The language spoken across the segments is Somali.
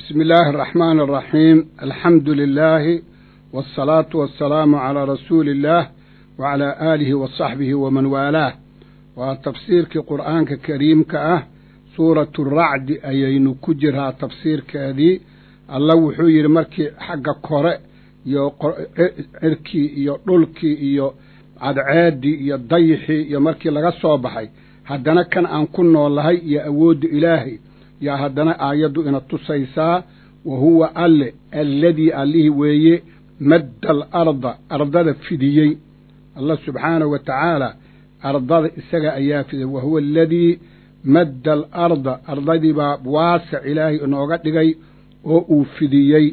بسم الله الرحمن الرحيم الحمد لله والصلاة والسلام على رسول الله وعلى آله وصحبه ومن والاه وتفسيرك قرآن كريم كأه سورة الرعد أيين كجرها تفسير كذي الله وحير مركي حق قرأ iyo cirkii iyo dhulkii iyo cadceeddii iyo dayixii iyo markii laga soo baxay haddana kan aan ku noolahay iyo awoodda ilaahay yaa haddana aayaddu ina tusaysaa wa huwa alle alladii allihii weeye madda alarda ardada fidiyey allah subxaanahu wa tacaala ardada isaga ayaa fidiyey wa huwa aladii madda alarda ardadii baa waasic ilaahay inooga dhigay oo uu fidiyey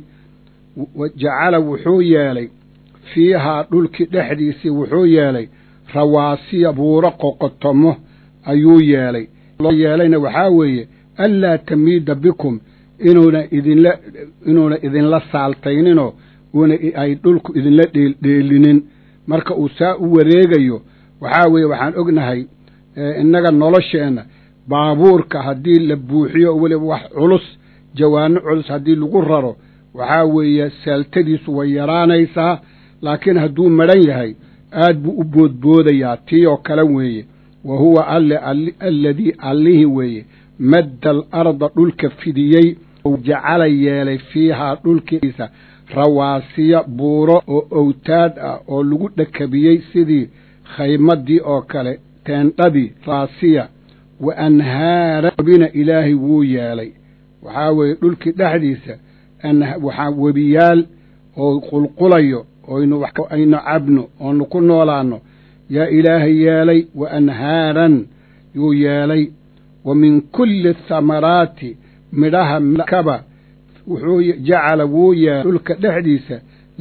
jacala wuxuu yeelay fiihaa dhulkii dhexdiisii wuxuu yeelay rawaasiya buuro qoqotomo ayuu yeelay loo yeelayna waxaa weeye anlaa tamiida bikum inuuna idinla inuuna idinla saaltayninoo uuna ay dhulku idinla dheeldheelinin marka uu saa u wareegayo waxaa weeye waxaan ognahay innaga nolosheenna baabuurka haddii la buuxiyo weliba wax culus jawaano culus haddii lagu raro waxaa weeye saaltadiisu way yaraanaysaa laakiin hadduu madhan yahay aad buu u boodboodayaa tii oo kale weeye wa huwa alle alladii allihii weeye madda alarda dhulka fidiyey ou jacala yeelay fiihaa dhulkiisa rawaasiya buuro oo owtaad ah oo lagu dhakabiyey sidii khaymadii oo kale teendhadii raasiya wa anhaara bina ilaahay wuu yeelay waxaa weeye dhulkii dhexdiisa waxaa webiyaal oo qulqulayo oynu aynu cabno oonu ku noolaanno yaa ilaahay yeelay wa anhaaran yuu yeelay wa min kulli thamaraati midhaha kaba wuxuu jacala wuu yeelay dhulka dhexdiisa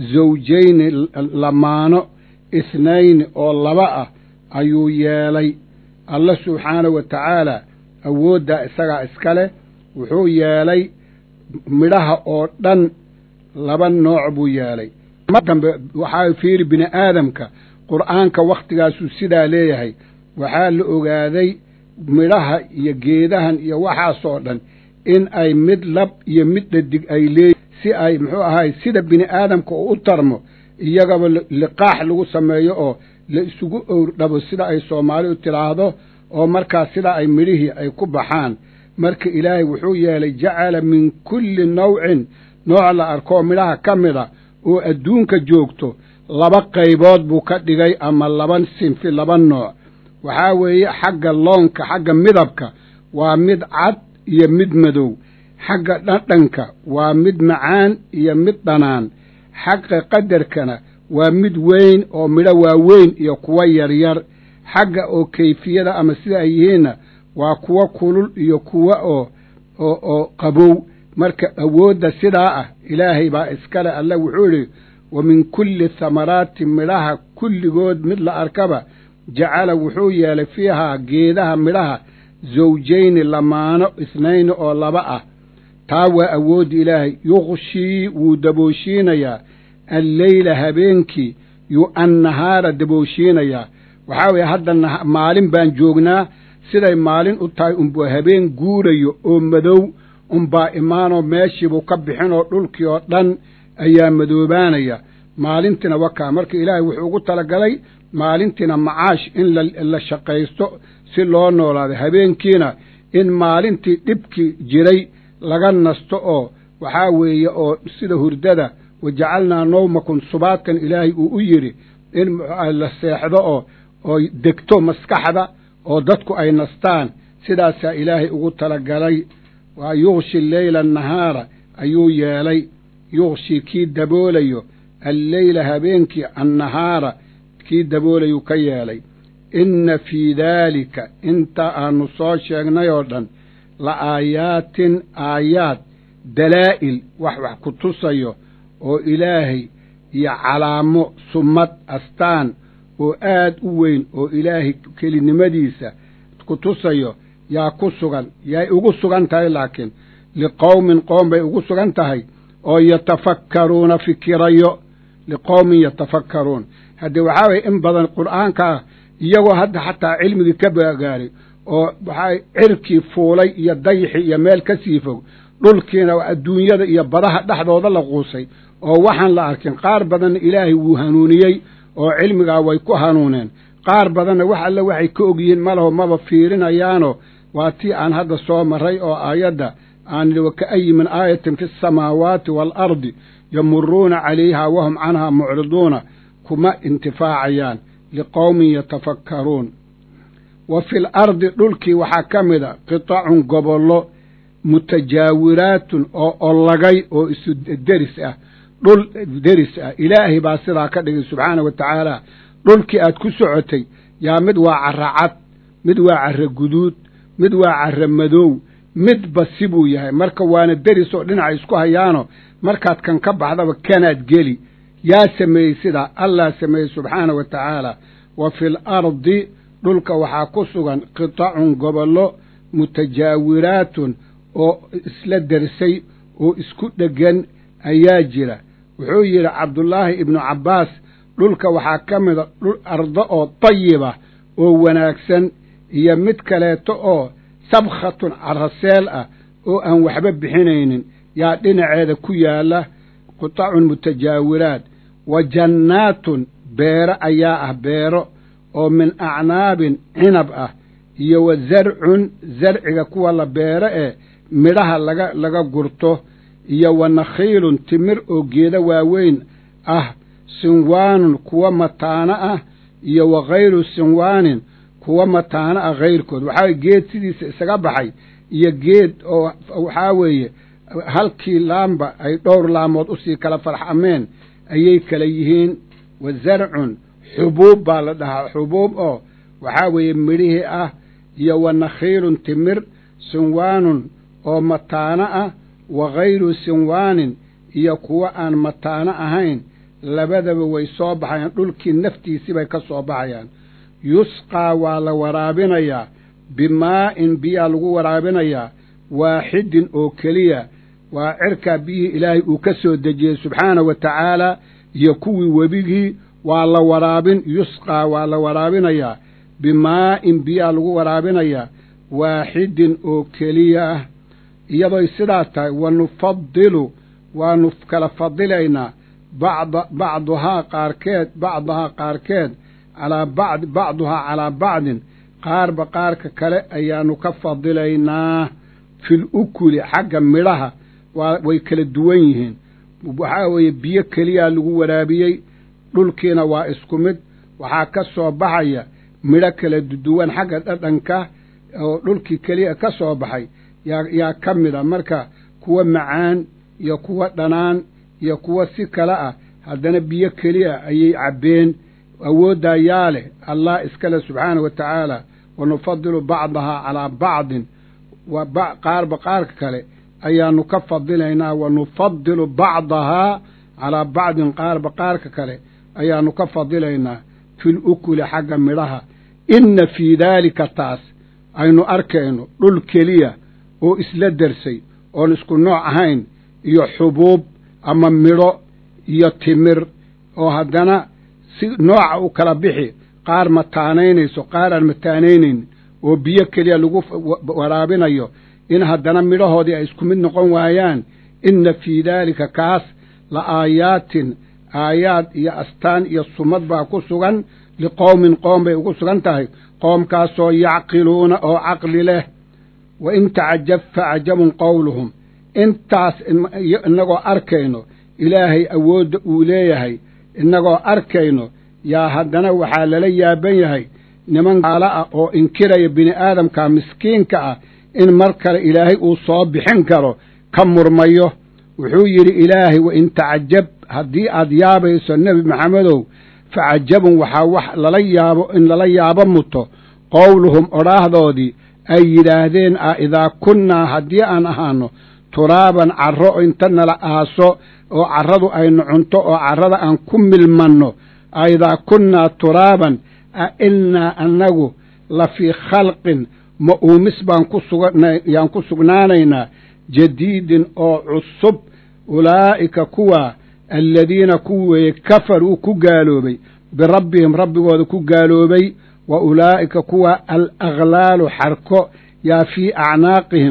zawjayni lamaano isnayni oo laba ah ayuu yeelay alla subxaanahu wa tacaala awooddaa isagaa iska leh wuxuu yeelay midhaha oo dhan laba nooc buu yeelay dambe waxaa fiiri bini aadamka qur'aanka wakhtigaasuu sidaa leeyahay waxaa la ogaaday midhaha iyo geedahan iyo waxaasoo dhan in ay mid lab iyo mid dhadig ay leeyihin si ay muxuu ahaay sida bini aadamka oo u tarmo iyagaba liqaax lagu sameeyo oo la isugu owrdhabo sida ay soomaali u tidhaahdo oo markaas sidaa ay midhihii ay ku baxaan marka ilaahay wuxuu yeelay jacala min kulli nawcin nooc la arkoo midhaha ka mida oo adduunka joogto laba qaybood buu ka dhigay ama laba sinfi laba nooc waxaa weeye xagga loonka xagga midabka waa mid cad iyo mid madow xagga dhadhanka waa mid macaan iyo mid dhanaan xagga qadarkana waa mid weyn oo midho waaweyn iyo kuwa yaryar xagga oo kayfiyada ama sida ay yihiinna waa kuwo kulul iyo kuwo oo oo oo qabow marka awoodda sidaa ah ilaahay baa iskale alle wuxuu idhi wa min kulli thamaraati midhaha kulligood mid la arkaba jacala wuxuu yeelay fiihaa geedaha midhaha zawjayni lamaano isnayni oo laba ah taa waa awoodda ilaahay yuqshii wuu dabooshiinayaa alleyla habeenkii yu annahaara dabooshiinayaa waxaa weeye hadda maalin baan joognaa siday maalin u tahay unbuu habeen guurayo oo madow unbaa imaanoo meeshiibuu ka bixinoo dhulkii oo dhan ayaa madoobaanaya maalintiina wakaa marka ilaahay wuxuu ugu talagalay maalintiina macaash in la shaqaysto si loo noolaado habeenkiina in maalintii dhibkii jiray laga nasto oo waxaa weeye oo sida hurdada wajacalnaa nawmakum subaadkan ilaahay uu u yidhi in la seexdo oo oo degto maskaxda oo dadku ay nastaan sidaasaa ilaahay ugu talagalay waa yuqshi leyla annahaara ayuu yeelay yuqshi kii daboolayo alleyla habeenkii annahaara kii daboolayuu ka yeelay inna fii daalika inta aanu soo sheegnay oo dhan la aayaatin aayaad dalaa'il wax wax ku tusayo oo ilaahay iyo calaamo summad astaan oo aad u weyn oo ilaahay kelinimadiisa ku tusayo yaa ku sugan yaay ugu sugan tahay laakiin liqowmin qoom bay ugu sugan tahay oo yatafakkaruuna fikirayo liqowmin yatafakkaruun haddee waxaa waye in badan qur'aankaa iyagoo hadda xataa cilmigii ka bagaaray oo waxaa cirkii fuulay iyo dayixii iyo meel ka sii fog dhulkiina adduunyada iyo badaha dhexdooda la quusay oo waxaan la arkin qaar badanna ilaahay wuu hanuuniyey oo cilmigaa way ku hanuuneen qaar badanna wax alle waxay ka ogyihiin malaho maba fiirinayaano waa tii aan hadda soo marray oo aayadda aan idhi waka'ayi min aayatin fi asamaawaati waalardi yamuruuna calayha wahum canhaa mucriduuna kuma intifaacayaan liqowmin yatafakkaruun wa fi l ardi dhulkii waxaa ka mida qitacun gobollo mutajaawiraatun oo ollagay oo isu deris ah dhul deris ah ilaahay baa sidaa ka dhigay subxaana wa tacaala dhulkii aad ku socotay yaa mid waa carra cad mid waa carra guduud mid waa carra madow midba sibuu yahay marka waana deris oo dhinaca isku hayaano markaad kan ka baxdaba kanaad geli yaa sameeyey sidaa allah sameeyey subxaana wa tacaala wa fi l ardi dhulka waxaa ku sugan qitacun gobollo mutajaawiraatun oo isla dersay oo isku dheggan ayaa jira wuxuu yidhi cabdullaahi ibnu cabbaas dhulka waxaa ka mida dhul ardo oo dayiba oo wanaagsan iyo mid kaleeto oo sabkhatun caraseel ah oo aan waxba bixinaynin yaa dhinaceeda ku yaalla qitacun mutajaawiraat wa jannaatun beero ayaa ah beero oo min acnaabin cinab ah iyo wa zarcun zarciga kuwa la beero ee midhaha laga laga gurto iyo wa nakhiilun timir oo geeda waaweyn ah sinwaanun kuwa mataano ah iyo wa khayru sinwaanin kuwa mataano ah hayrkood waxaa weye geed sidiisa isaga baxay iyo geed oo waxaa weeye halkii laamba ay dhowr laamood usii kala farxameen ayay kala yihiin wa zarcun xubuub baa la dhahaa xubuub oo waxaa weeye midhihii ah iyo wa nakhiilun timir sinwaanun oo mataano ah wa khayru sinwaanin iyo kuwa aan mataano ahayn labadaba way soo baxayaan dhulkii naftiisii bay ka soo baxayaan yusqaa waa la waraabinayaa bimaa'in biyaa lagu waraabinayaa waaxidin oo keliya waa cirkaa biyihii ilaahay uu ka soo dejiyey subxaana wa tacaala iyo kuwii webigii waa la waraabin yusqaa waa la waraabinayaa bimaa'in biyaa lagu waraabinayaa waaxidin oo keliya ah iyadoy sidaas tahay wa nufadilu waanu kala fadilaynaa bacda bacduhaa qaarkeed bacdahaa qaarkeed calaa bacd bacduhaa calaa bacdin qaarba qaarka kale ayaanu ka fadilaynaa fil ukuli xagga midhaha waa way kala duwan yihiin waxaa weeye biyo keliyaa lagu waraabiyey dhulkiina waa isku mid waxaa ka soo baxaya midho kala duwan xagga dhadhanka oo dhulkii keliya ka soo baxay yaa yaa ka mid a marka kuwa macaan iyo kuwa dhanaan iyo kuwa si kale ah haddana biyo keliya ayay cabbeen awooddaa yaa leh allah iskale subxaana wa tacaala wa nufadilu bacdahaa calaa bacdin wa qaarba qaarka kale ayaanu ka fadilaynaa wa nufadilu bacdahaa calaa bacdin qaarba qaarka kale ayaanu ka fadilaynaa fil ukuli xagga midhaha inna fii daalika taas aynu arkayno dhul keliya oo isla dersay oon isku nooc ahayn iyo xubuub ama midho iyo timir oo haddana si nooca u kala bixi qaar mataanaynayso qaar aan mataanaynayn oo biyo keliya lagu waraabinayo in haddana midhahoodii ay isku mid noqon waayaan inna fii daalika kaas la aayaatin aayaad iyo astaan iyo sumad baa ku sugan liqowmin qoom bay ugu sugan tahay qoomkaasoo yacqiluuna oo caqli leh wa in tacajab facajabun qowluhum intaas innagoo arkayno ilaahay awoodda uu leeyahay innagoo arkayno yaa haddana waxaa lala yaaban yahay niman gaalo ah oo inkiraya bini aadamka miskiinka ah in mar kale ilaahay uu soo bixin karo ka murmayo wuxuu yidhi ilaahay wa in tacajab haddii aad yaabayso nebi maxamedow facajabun waxaa wax lala yaabo in lala yaabo muto qowluhum odhaahdoodii ay yidhaahdeen ah idaa kunnaa haddii aan ahaano turaaban carro inta nala aaso oo carradu aynu cunto oo carrada aan ku milmanno a idaa kunnaa turaaban a innaa annagu la fii khalqin ma uumis baan ku sugayaan ku sugnaanaynaa jadiidin oo cusub ulaa'ika kuwaa aladiina kuwi weeye kafaruu ku gaaloobay birabbihim rabbigooda ku gaaloobay wa ulaa'ika kuwa al aghlaalu xarko yaa fii acnaaqihim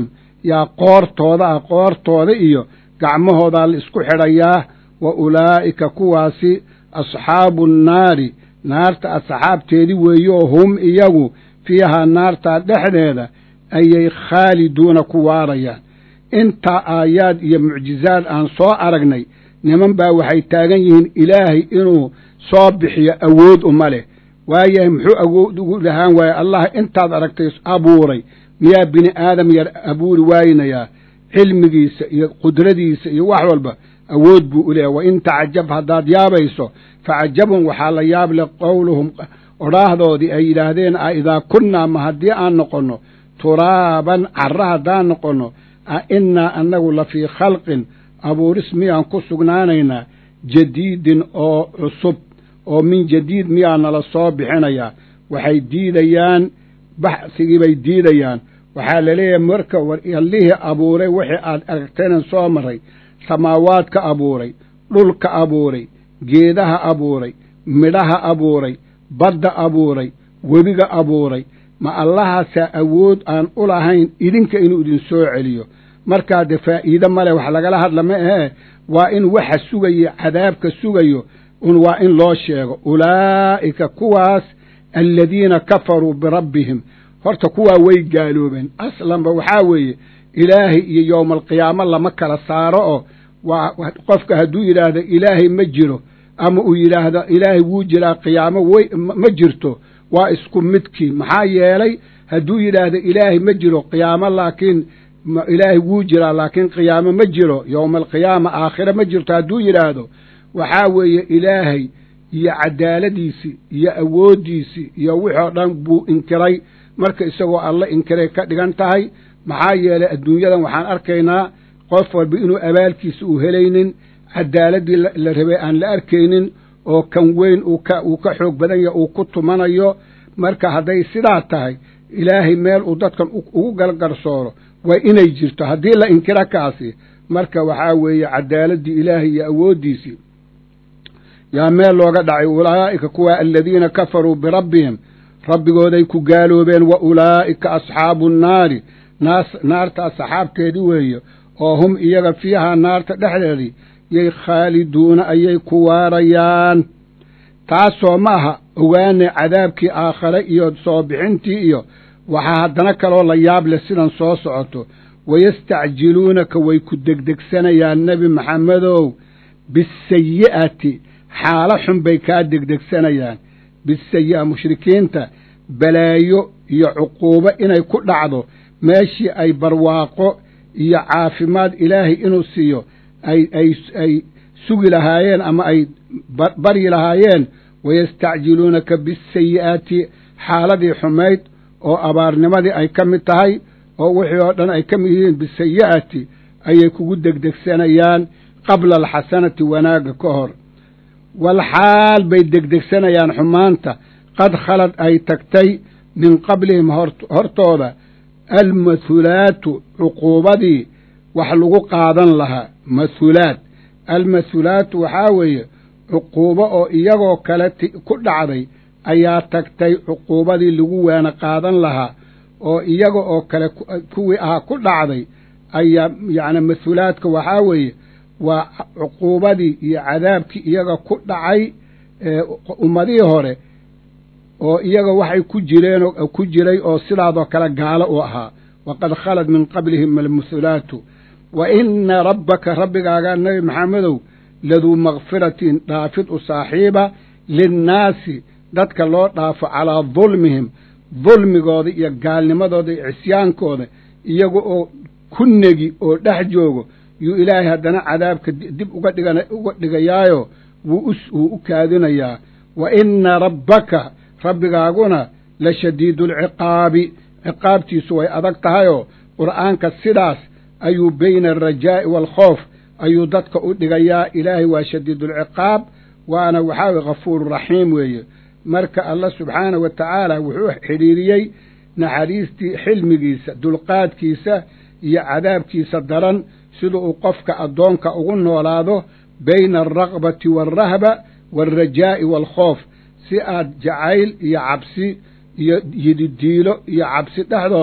yaa qoortooda ah qoortooda iyo gacmahoodaa la isku xidhayaa wa ulaa'ika kuwaasi asxaabu nnaari naarta asxaabteedii weeyo hum iyagu fiihaa naartaa dhexdeeda ayay khaaliduuna ku waarayaan intaa aayaad iyo mucjizaad aan soo aragnay niman baa waxay taagan yihiin ilaahay inuu soo bixiyo awood uma leh waayahay muxuu awood ugu lahaan waaye allah intaad aragtay abuuray miyaa bini aadam yar abuuri waaynayaa cilmigiisa iyo qudradiisa iyo wax walba awood buu u leeyahy wa in tacajab haddaad yaabayso facajabun waxaa la yaab leh qowluhum odhaahdoodii ay yidhaahdeen a idaa kunnaa ma haddii aan noqonno turaaban carra haddaan noqonno a innaa annagu la fii khalqin abuuris miyaan ku sugnaanaynaa jadiidin oo cusub oo min jadiid miyaa nala soo bixinayaa waxay diidayaan baxsigii bay diidayaan waxaa la leeyahay marka war allihii abuuray wixii aad aragtaynan soo maray samaawaadka abuuray dhulka abuuray geedaha abuuray midhaha abuuray badda abuuray webiga abuuray ma allahaasaa awood aan u lahayn idinka inuu idin soo celiyo markaa dee faa'iide male wax lagala hadla ma ahee waa in waxa sugayo cadaabka sugayo un waa in loo sheego ulaa'ika kuwaas aladiina kafaruu birabbihim horta kuwaa way gaaloobeen aslanba waxaa weeye ilaahay iyo yowma alqiyaamo lama kala saaro oo waa qofka hadduu yidhaahdo ilaahay ma jiro ama uu yidhaahdo ilaahay wuu jiraa qiyaamo way ma jirto waa isku midkii maxaa yeelay hadduu yidhaahdo ilaahay ma jiro qiyaamo laakiin ilaahay wuu jiraa laakiin qiyaamo ma jiro yowma alqiyaama aakhire ma jirto hadduu yidhaahdo waxaa weeye ilaahay iyo cadaaladiisii iyo awooddiisii iyo wixoo dhan buu inkiray marka isagoo alla inkiray ka dhigan tahay maxaa yeelay adduunyadan waxaan arkaynaa qof walba inuu abaalkiisa uu helaynin cadaaladii la rabay aan la arkaynin oo kan weyn uu ka xoog badan yaha uu ku tumanayo marka hadday sidaa tahay ilaahay meel uu dadkan ugu galgarsooro waa inay jirto haddii la inkiro kaasi marka waxaa weeye cadaaladii ilaahay iyo awooddiisii yaa meel looga dhacay ulaa'ika kuwa aladiina kafaruu birabbihim rabbigooday ku gaaloobeen wa ulaa'ika asxaabu nnaari naarta asxaabteedii weeye oo hum iyaga fiihaa naarta dhexdeedii yay khaaliduuna ayay ku waarayaan taasoo ma aha ogaane cadaabkii aakhare iyo soo bixintii iyo waxaa haddana kaloo la yaab leh sidan soo socoto wayastacjiluunaka way ku degdegsanayaan nebi maxamedow bisayi'ati xaalo xun bay kaa degdegsanayaan bisayi'a mushrikiinta balaayo iyo cuquubo inay ku dhacdo meeshii ay barwaaqo iyo caafimaad ilaahay inuu siiyo ay ay ay sugi lahaayeen ama ay baryi lahaayeen wayastacjiluunaka bisayi'aati xaaladii xumayd oo abaarnimadii ay ka mid tahay oo wixii oo dhan ay ka mid yihiin bisayi'ati ayay kugu degdegsanayaan qabla alxasanati wanaagga ka hor walxaal bay degdegsanayaan xumaanta qad khalad ay tagtay min qablihim hortooda almathulaatu cuquubadii wax lagu qaadan lahaa mathulaat almathulaatu waxaa weeye cuquubo oo iyagoo kale ku dhacday ayaa tagtay cuquubadii lagu waana qaadan lahaa oo iyaga oo kale kuwii ahaa ku dhacday ayaa yacni mathulaadka waxaa weeye waa cuquubadii iyo cadaabkii iyaga ku dhacay ummadihii hore oo iyaga waxay ku jireen ku jiray oo sidaadoo kale gaalo u ahaa waqad khalad min qablihim almuthulaatu wa ina rabbaka rabbigaaga nebi maxamedow laduu makfiratin dhaafid u saaxiiba linnaasi dadka loo dhaafo calaa dulmihim dulmigooda iyo gaalnimadooda iyo cisyaankooda iyaga oo ku negi oo dhex joogo yuu ilaahay haddana cadaabka dib uga dhigan uga dhigayaayo wuu wuu u kaadinayaa wa ina rabbaka rabbigaaguna la shadiidu alciqaabi ciqaabtiisu way adag tahayoo qur'aanka sidaas ayuu bayna alrajaa'i waalkhoof ayuu dadka u dhigayaa ilaahay waa shadiidulciqaab waana waxaa weye ghafuuru raxiim weeye marka allah subxaana wa tacaala wuxuu xidhiiriyey naxariistii xilmigiisa dulqaadkiisa iyo cadaabkiisa daran sida uu qofka addoonka ugu noolaado bayna alraqbati waalrahba waalrajaa'i waalkhoof si aad jacayl iyo cabsi iyo yididiilo iyo cabsi dhexdooda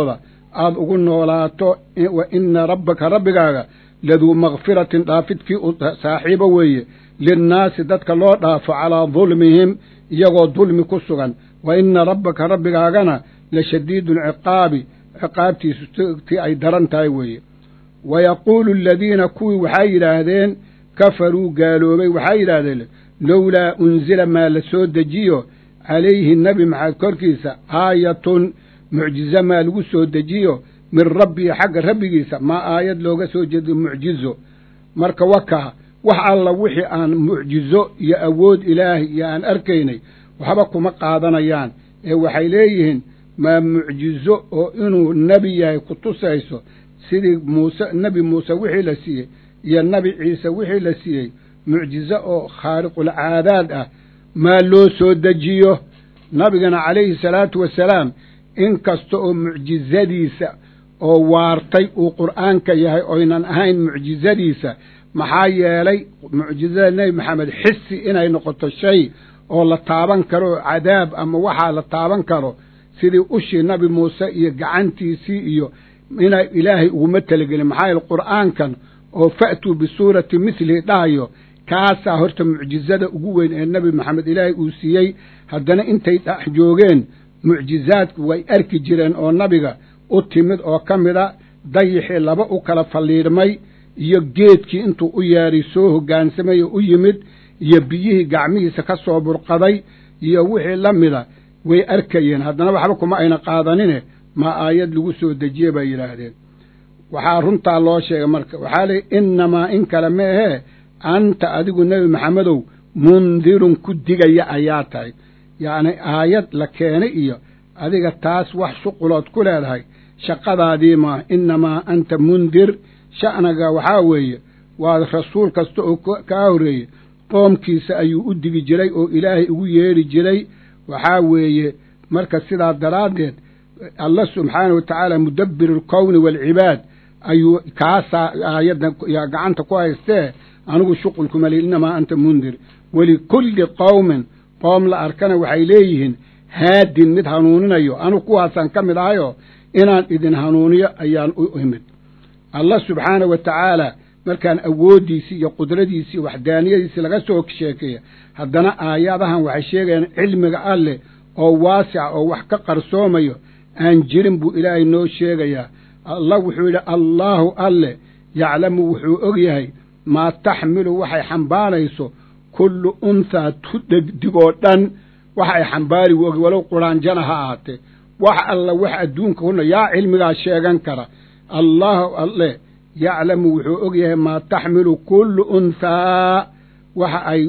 aad ugu noolaato wa ina rabbaka rabbigaaga laduu makfiratin dhaafidkii u saaxiibo weeye linnaasi dadka loo dhaafo calaa dulmihim iyagoo dulmi ku sugan wa ina rabbaka rabbigaagana la shadiidu lciqaabi ciqaabtiisu tii ay daran tahay weeye wa yaquulu aladiina kuwii waxay yidhaahdeen kafaruu gaaloobay waxay yidhaahdeen lowlaa unzila maa la soo dejiyo calayhi nebi maxamed korkiisa aayatun mucjizo maa lagu soo dejiyo min rabbihi xagga rabbigiisa maa aayad looga soo jeediyo mucjizo marka wakaa wax alla wixii aan mucjizo iyo awood ilaahay iyo aan arkaynay waxba kuma qaadanayaan ee waxay leeyihiin maa mucjizo oo inuu nebi yahay ku tusayso sidii muuse nebi muuse wixii la siiyey iyo nebi ciise wixii la siiyey mucjizo oo khaariqulcaadaad ah maa loo soo dejiyo nabigana calayhi salaatu wasalaam in kasta oo mucjizadiisa oo waartay uu qur'aanka yahay oynan ahayn mucjizadiisa maxaa yeelay mucjizada nebi maxamed xisi inay noqoto shay oo la taaban karo oo cadaab ama waxaa la taaban karo sidii ushii nabi muuse iyo gacantiisii iyo inay ilaahay uguma telegelin maxaa yeele qur'aankan oo fa'tuu bisuurati mithlihi dhahayo kaasaa horta mucjizada ugu weyn ee nebi maxamed ilaahay uu siiyey haddana intay dhex joogeen mucjizaadku way arki jireen oo nabiga u timid oo ka mida dayixii laba u kala falliidhmay iyo geedkii intuu u yeedhay soo hoggaansamay oo u yimid iyo biyihii gacmihiisa ka soo burqaday iyo wixii la mida way arkayeen haddana waxba kuma ayna qaadanine maa aayad lagu soo dejiye bay yidhaahdeen waxaa runtaa loo sheegay marka waxaa leey innamaa in kale ma ahee anta adigu nebi maxamedow mundirun ku digaya ayaa tahay yacni aayad la keenay iyo adiga taas wax shuqulood ku leedahay shaqadaadii maa innamaa anta mundir sha'naga waxaa weeye waa rasuul kasta oo kaa horreeye qoomkiisa ayuu u digi jiray oo ilaahay ugu yeedhi jiray waxaa weeye marka sidaa daraaddeed allah subxaana wa tacaala mudabbir alkowni waalcibaad ayuu kaasaa aayadda gacanta ku haystee anigu shuqulkuma li innamaa anta mundir walikulli qowmin qoom la arkana waxay leeyihiin haadin mid hanuuninayo anigu kuwaasaan ka mid ahayoo inaan idin hanuuniyo ayaan u imid allah subxaana wa tacaala markaan awooddiisii iyo qudradiisii iyo waxdaaniyadiisii laga soo sheekeeya haddana aayadahan waxay sheegayaan cilmiga alleh oo waasica oo wax ka qarsoomayo aan jirin buu ilaahay noo sheegayaa allah wuxuu yidhi allaahu alleh yaclamu wuxuu og yahay maa taxmilu waxay xambaarayso kullu unthaa tu dhegdigoo dhan waxa ay xambaari u ogi walow quraanjana ha ahaatee wax alla wax adduunka kuna yaa cilmigaa sheegan kara allaahu alleh yaclamu wuxuu og yahay maa taxmilu kullu unthaa waxa ay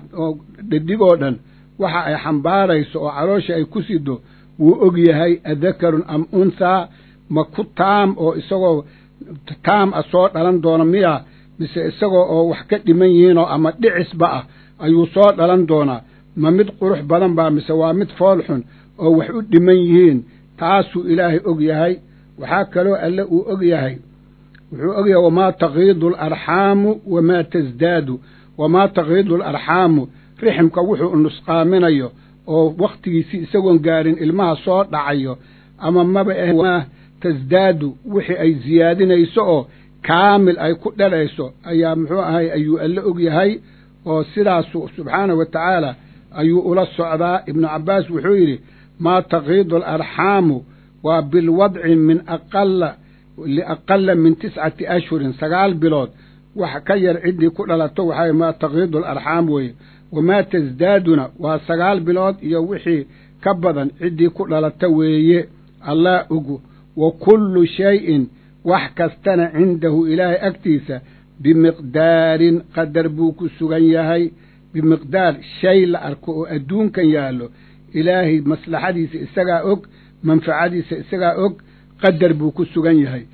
dhedhigoo dhan waxa ay xambaarayso oo caloosha ay ku sido wuu og yahay adakarun am unthaa ma ku taam oo isagoo taam a soo dhalan doona miya mise isagoo oo wax ka dhiman yihiinoo ama dhicisba ah ayuu soo dhalan doonaa ma mid qurux badan baa mise waa mid fool xun oo wax u dhiman yihiin taasuu ilaahay og yahay waxaa kaloo alle uu og yahay wuxuu og yahay wamaa takiidu alarxaamu wamaa tasdaadu wamaa takiidu alarxaamu riximka wuxuu nusqaaminayo oo wakhtigiisii isagoon gaarin ilmaha soo dhacayo ama maba ah tasdaadu wixii ay siyaadinayso oo kaamil ay ku dhalayso ayaa muxuu ahay ayuu alle og yahay oo sidaasu subxaanahu wa tacaala ayuu ula socdaa ibnu cabbaas wuxuu yidhi maa takiidu alarxaamu waa bilwadci min aqala liaqala min tiscati ashhurin sagaal bilood wax ka yar ciddii ku dhalato waxaa maa takiidu alarxaam weeye wamaa tasdaaduna waa sagaal bilood iyo wixii ka badan ciddii ku dhalata weeye allah ogu wa kullu shayin wax kastana cindahu ilaahay agtiisa bimiqdaarin qadar buu ku sugan yahay bimiqdaar shay la arko oo adduunkan yaallo ilaahay maslaxadiisa isagaa og manfacadiisa isagaa og qadar buu ku sugan yahay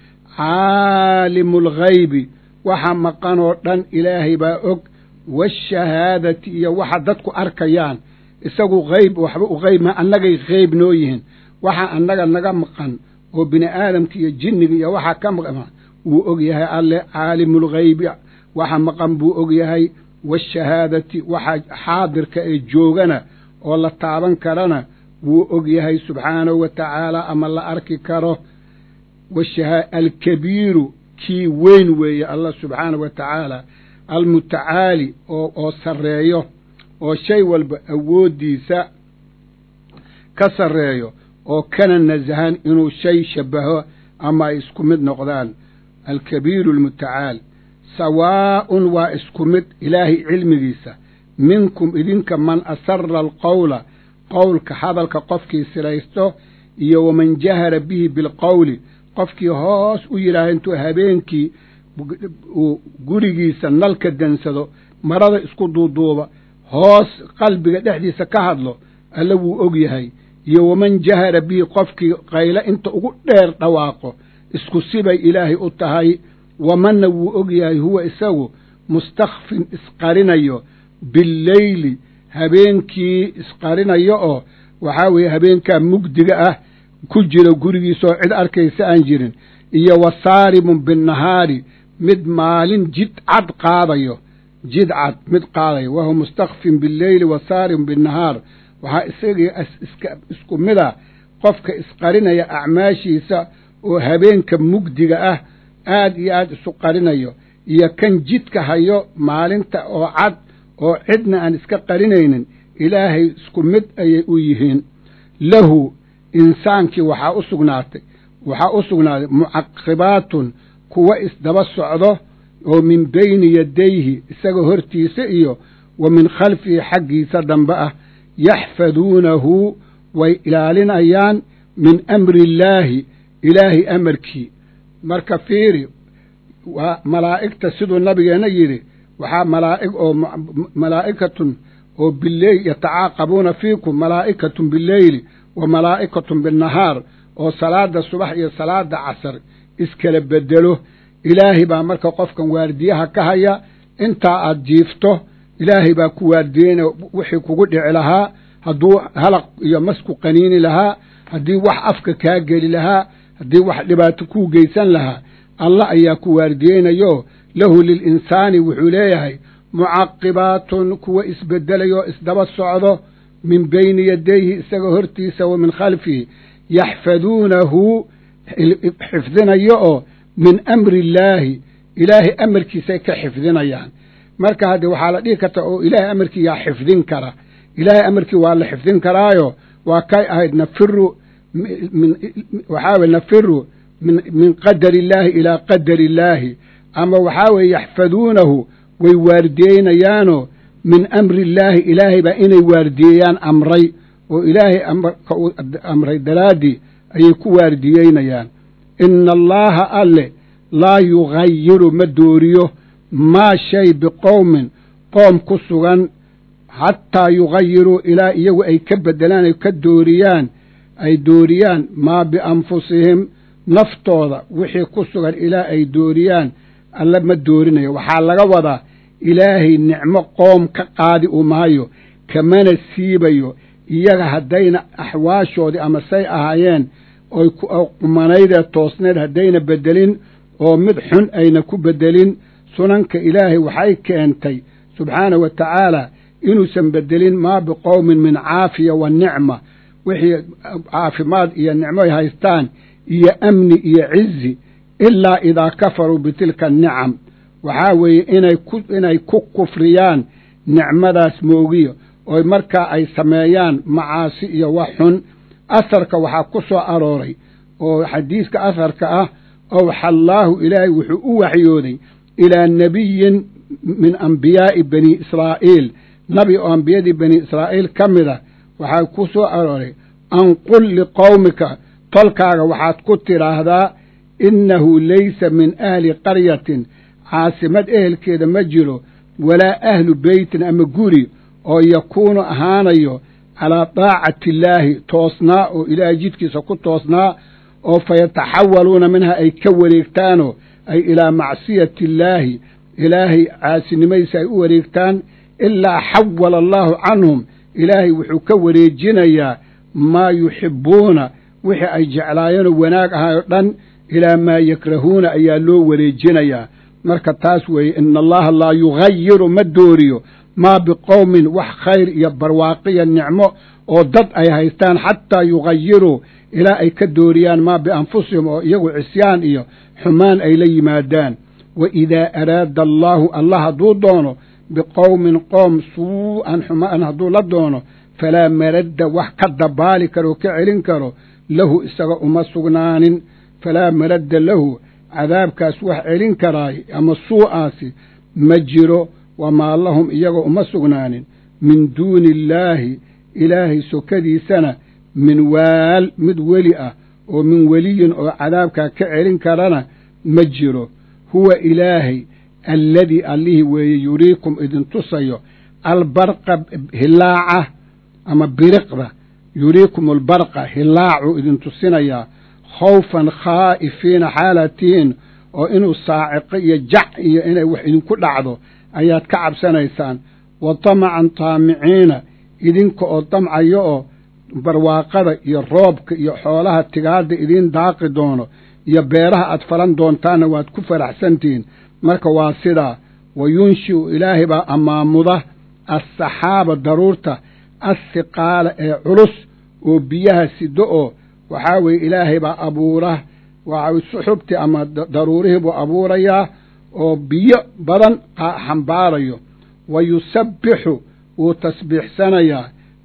caalimu alghaybi waxa maqanoo dhan ilaahay baa og waashahaadati iyo waxa dadku arkayaan isagu hayb waxba u hayb ma annagay hayb noo yihiin waxa annaga naga maqan oo bini aadamka iyo jinniga iyo waxaa ka maqan wuu og yahay alle caalimulghaybi waxa maqan buu og yahay waashahaadati waxa xaadirka ee joogana oo la taaban karana wuu og yahay subxaanahu wa tacaala ama la arki karo alkabiiru kii weyn weeye allah subxaanahu wa tacaala almutacaali oo oo sarreeyo oo shay walba awooddiisa ka sarreeyo oo kana nasahan inuu shay shabbaho ama ay isku mid noqdaan alkabiiru almutacaal sawaa'un waa isku mid ilaahay cilmigiisa minkum idinka man asara alqowla qowlka hadalka qofkii siraysto iyo waman jahara bihi bilqowli qofkii hoos u yidhaaha intuu habeenkii uu gurigiisa nalka dansado marada isku duuduuba hoos qalbiga dhexdiisa ka hadlo alle wuu og yahay iyo waman jahara bihi qofkii qaylo inta ugu dheer dhawaaqo isku sibay ilaahay u tahay wamanna wuu og yahay huwa isagu mustakfin isqarinayo billeyli habeenkii isqarinayo oo waxaa weeye habeenkaa mugdiga ah ku jira gurigiisaoo cid arkaysa aan jirin iyo wa saarimun binnahaari mid maalin jid cad qaadayo jid cad mid qaadayo wahuwa mustakfin billeyli wa saarimun binnahaar waxaa isagii isku mida qofka isqarinaya acmaashiisa oo habeenka mugdiga ah aad iyo aad isu qarinayo iyo kan jidka hayo maalinta oo cad oo cidna aan iska qarinaynin ilaahay isku mid ayay u yihiin lahu insaankii waxaa u sugnaatay waxaa u sugnaaday mucaqibaatun kuwa isdaba socdo oo min beyni yadayhi isaga hortiisa iyo wa min khalfihi xaggiisa dambe ah yaxfaduunahu way ilaalinayaan min amri illaahi ilaahay amarkii marka fiiri waa malaa'igta siduu nabigeenna yidhi waxaa malaa'ig oo malaa'ikatun oo bileyl yatacaaqabuuna fiikum malaa'ikatun bileyli wa malaa'ikatun binnahaar oo salaada subax iyo salaada casar iskala bedelo ilaahay baa marka qofkan waardiyaha ka haya intaa aad jiifto ilaahay baa ku waardiyeynaya wixii kugu dhici lahaa hadduu halaq iyo masku qaniini lahaa haddii wax afka kaa geli lahaa haddii wax dhibaato kuu geysan lahaa allah ayaa ku waardiyeynayo lahu lilinsaani wuxuu leeyahay mucaqibaatun kuwa isbedelayoo isdaba socdo min beyni yadayhi isaga hortiisa wa min khalfihi yaxfaduunahu xifdinayo oo min amri illaahi ilaahay amarkiisay ka xifdinayaan marka haddee waxaa la dhihi karta oo ilaahay amarkii yaa xifdin kara ilaahay amarkii waa la xifdin karaayo waa kay ahayd nafiru waxaa weye nafiru min qadari illaahi ilaa qadari illaahi ama waxaa weeye yaxfaduunahu way waardiyeynayaanoo min amri illaahi ilaahay baa inay waardiyeeyaan amray oo ilaahay amarka uu amray daraaddii ayay ku waardiyeynayaan ina allaaha alle laa yugayiru ma dooriyo maa shay biqowmin qoom ku sugan xataa yugayiruu ilaa iyagu ay ka beddelaan ay ka dooriyaan ay dooriyaan maa bianfusihim naftooda wixii ku sugan ilaa ay dooriyaan alle ma doorinayo waxaa laga wadaa ilaahay nicmo qoom ka qaadi u maayo kamana siibayo iyaga haddayna axwaashoodii ama say ahaayeen oy qumanaydee toosneed haddayna beddelin oo mid xun ayna ku beddelin sunanka ilaahay waxay keentay subxaanahu wa tacaala inuusan beddelin maa biqowmin min caafiya wa nicma wixii caafimaad iyo nicmo ay haystaan iyo amni iyo cizi ilaa idaa kafaruu bitilka anicam waxaa weeye inay ku inay ku kufriyaan nicmadaas moogiyo oo markaa ay sameeyaan macaasi iyo wax xun asarka waxaa ku soo arooray oo xadiiska asarka ah owxallaahu ilaahay wuxuu u waxyooday ilaa nebiyin min ambiyaa'i bani israa'iil nabi oo ambiyadii bani israa'iil ka mida waxaa ku soo arooray an qul liqowmika tolkaaga waxaad ku tidhaahdaa innahu laysa min ahli qaryatin caasimad ehelkeeda ma jiro walaa ahlu beytin ama guri oo yakuunu ahaanayo calaa daacati illaahi toosnaa oo ilaahay jidkiisa ku toosnaa oo fayataxawaluuna minha ay ka wareegtaanoo ay ilaa macsiyati illaahi ilaahay caasinimadiisa ay u wareegtaan ilaa xawala allaahu canhum ilaahay wuxuu ka wareejinayaa maa yuxibbuuna wixii ay jeclaayeenoo wanaag ahaayoo dhan ilaa maa yakrahuuna ayaa loo wareejinayaa marka taas weeye ina allaha laa yugayiru ma dooriyo maa biqowmin wax khayr iyo barwaaqiya nicmo oo dad ay haystaan xataa yugayiruu ilaa ay ka dooriyaan maa bianfusihim oo iyagu cisyaan iyo xumaan ay la yimaadaan wa idaa araada allaahu allah hadduu doono biqowmin qoom suu'an xumaan hadduu la doono falaa maradda wax ka dabaali karo ka celin karo lahu isaga uma sugnaanin falaa maradda lahu cadaabkaas wax celin karaay ama suu'aasi ma jiro wamaa lahum iyaga uma sugnaanin min duuni illaahi ilaahay sokadiisana min waal mid weli ah oo min weliyin oo cadaabkaa ka celin karana ma jiro huwa ilaahay alladii allihii weeye yuriikum idin tusayo albarqa hilaaca ama biriqda yuriikum albarqa hilaacuu idin tusinayaa khawfan khaa'ifiina xaalatiin oo inuu saaciqo iyo jac iyo inay wax idinku dhacdo ayaad ka cabsanaysaan wa tamacan taamiciina idinka oo damcayo oo barwaaqada iyo roobka iyo xoolaha tigaadda idiin daaqi doono iyo beeraha aad falan doontaanna waad ku faraxsantihiin marka waa sidaa wa yunshi'u ilaahay baa ammaamuda assaxaaba daruurta assiqaala ee culus oo biyaha sido oo waxaa weeye ilaahay baa abuura waa suxubtii ama daruurihii buu abuurayaa oo biyo badan xambaarayo wa yusabbixu wuu tasbiixsanayaa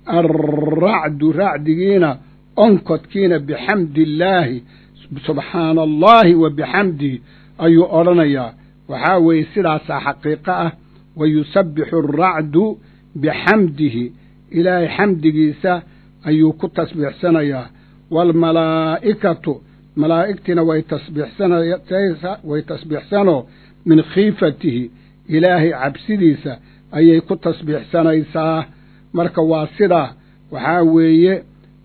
alracdu racdigiina onkodkiina bixamdi illaahi subxaana allaahi wa bixamdihi ayuu odhanayaa waxaa weeye sidaasaa xaqiiqo ah wa yusabbixu alracdu bixamdihi ilaahay xamdigiisa ayuu ku tasbiixsanayaa waalmalaa'ikatu malaa'igtiina way tasbiixsanway tasbiixsanoo min khiifatihi ilaahay cabsidiisa ayay ku tasbiixsanaysaa marka waa sidaa waxaa weeye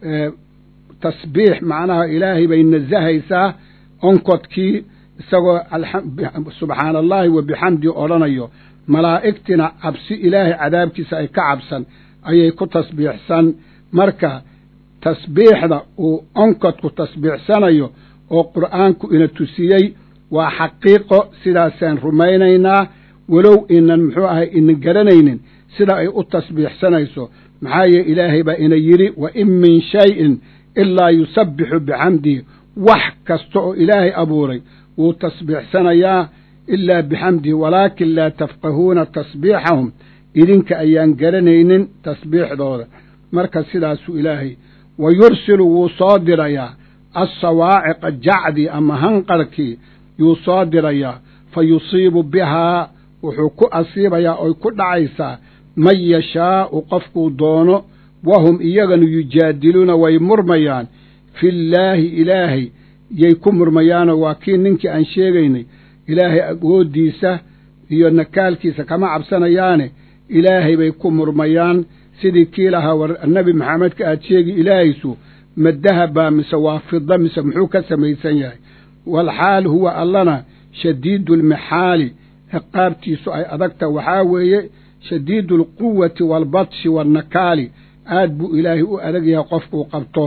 tasbiix macnaha ilaahay bay nasahaysaa onkodkii isagoo subxaana allaahi wa bixamdi odhanayo malaa'igtina cabsi ilaahay cadaabkiisa ay ka cabsan ayay ku tasbiixsan marka tasbiixda uu onkodku tasbiixsanayo oo qur'aanku ina tusiyey waa xaqiiqo sidaasaan rumaynaynaa walow inan muxuu ahay inan garanaynin sida ay u tasbiixsanayso maxaa yee ilaahay baa ina yidhi wa in min shayin ilaa yusabbixu bixamdihi wax kasta oo ilaahay abuuray wuu tasbiixsanayaa ilaa bixamdihi walaakin laa tafqahuuna tasbiixahum idinka ayaan garanaynin tasbiixdooda marka sidaasuu ilaahay wa yursilu wuu soo dirayaa assawaaciqa jacdii ama hanqarkii yuu soo dirayaa fa yusiibu bihaa wuxuu ku asiibayaa oy ku dhacaysaa man yashaa'u qofkuu doono wahum iyaganu yujaadiluuna way murmayaan fillaahi ilaahay yay ku murmayaanoo waa kii ninkii aan sheegaynay ilaahay awooddiisa iyo nakaalkiisa kama cabsanayaane ilaahay bay ku murmayaan sidii kii lahaa war nebi maxamedka aad sheegi ilaahaysu ma dahabbaa mise waa fida mise muxuu ka samaysan yahay waalxaal huwa allana shadiidu almixaali ciqaabtiisu ay adagta waxaa weeye shadiidu alquwati waalbatshi waalnakaali aad buu ilaahay u adag yahay qofkuu qabto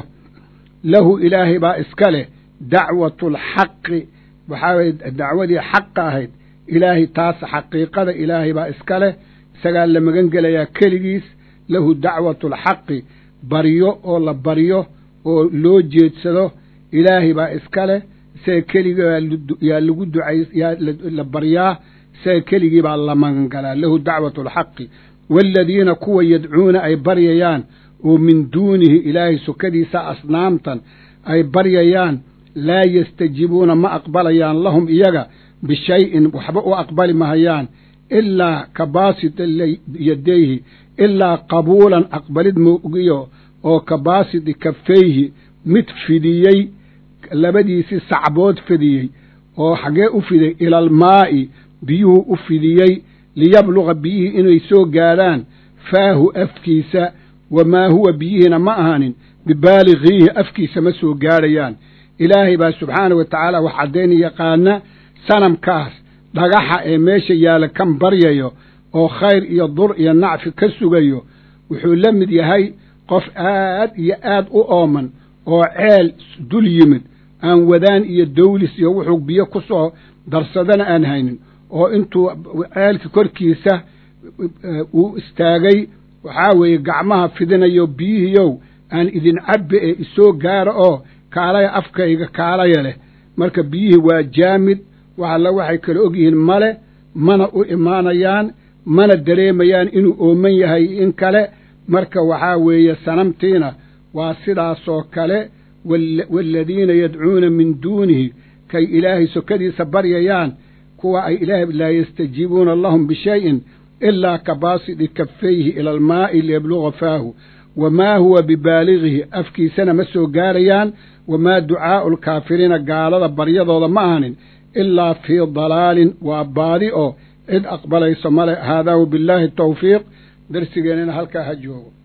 lahu ilaahay baa iska leh dacwatu alxaqi waxaa weye dacwadii xaqa ahayd ilaahay taas xaqiiqada ilaahay baa iska leh isagaa la magan gelayaa keligiis lahu dacwatu alxaqi baryo oo la baryo oo loo jeedsado ilaahay baa iska leh isaga keligii yaa lagu ducay yaa la baryaa isaga keligii baa la magangalaa lahu dacwatu alxaqi waaladiina kuwa yadcuuna ay baryayaan oo min duunihi ilaahay sokadiisa asnaamtan ay baryayaan laa yastajiibuuna ma aqbalayaan lahum iyaga bishayin waxba u aqbali mahayaan ilaa ka baasita yadayhi ilaa qabuulan aqbalid moogiyo oo ka baasiti kafayhi mid fidiyey labadiisii sacbood fidiyey oo xaggee u fiday ilaalmaa'i biyuhu u fidiyey liyabluqa biyihii inay soo gaadhaan faahu afkiisa wamaa huwa biyihiina ma ahaanin bibaaligiihi afkiisa ma soo gaadhayaan ilaahay baa subxaana wa tacaala wax caddayn yaqaana sanamkaas dhagaxa ee meesha yaalla kan baryayo oo khayr iyo dur iyo nacfi ka sugayo wuxuu la mid yahay qof aad iyo aad u ooman oo ceel dul yimid aan wadaan iyo dawlis iyo wuxuu biyo ku soo darsadana aan haynin oo intuu ceelka korkiisa uu istaagay waxaa weeye gacmaha fidinayo biyihiyow aan idin cabbe ee isoo gaara oo kaalaya afkayga kaalaya leh marka biyihii waa jaamid wax alla waxay kala og yihiin male mana u imaanayaan mana dareemayaan inuu ooman yahay in kale marka waxaa weeye sanamtiina waa sidaasoo kale waaladiina yadcuuna min duunihi kay ilaahay sokadiisa baryayaan kuwa ay ilaahay laa yastajiibuuna lahum bishayin ilaa ka baasidi kafayhi ila almaa'i liyabluga faahu wamaa huwa bibaaligihi afkiisana ma soo gaarayaan wamaa ducaa'u alkaafiriina gaalada baryadooda ma ahanin ilaa fii dalaalin waa baadi oo cid aqbalayso male haadaa wabillaahi tawfiiq darsigeennana halkaa ha joogo